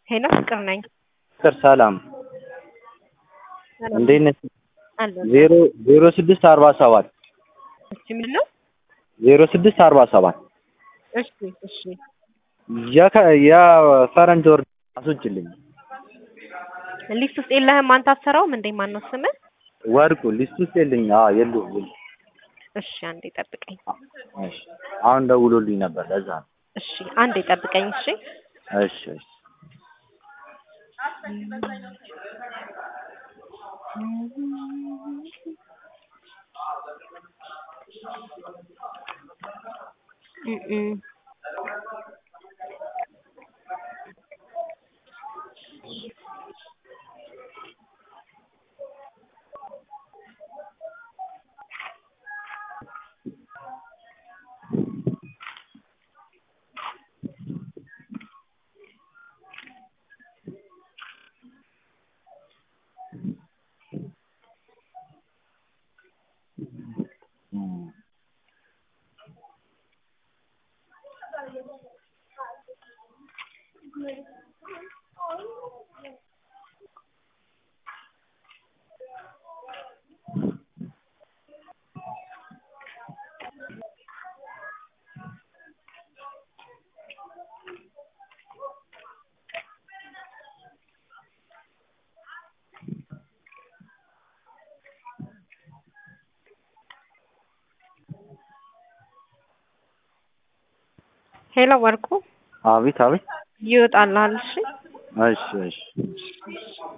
ሄሎ ፍቅር ነኝ። ፍቅር ሰላም ሰላም እንዴት ነሽ? አለሁ። ዜሮ ዜሮ ስድስት አርባ ሰባት እሺ ምንድን ነው? ዜሮ ስድስት አርባ ሰባት እሺ እሺ የከ- የፈረንጅ ወር አስወጭልኝ ሊስት ውስጥ የለህም አንተ አትሰራውም እንዴ? ማን ነው ስምህ? ወርቁ ሊስት ውስጥ የለኝ። አዎ የለውም የለውም። እሺ አንዴ ጠብቀኝ። እሺ አሁን ደውሎልኝ ነበር ለዛ ነው። እሺ አንዴ ጠብቀኝ። እሺ እሺ እሺ እም እም። ሄሎ ወርቁ አቤት አቤት። ይወጣልሃል። እሺ እሺ እሺ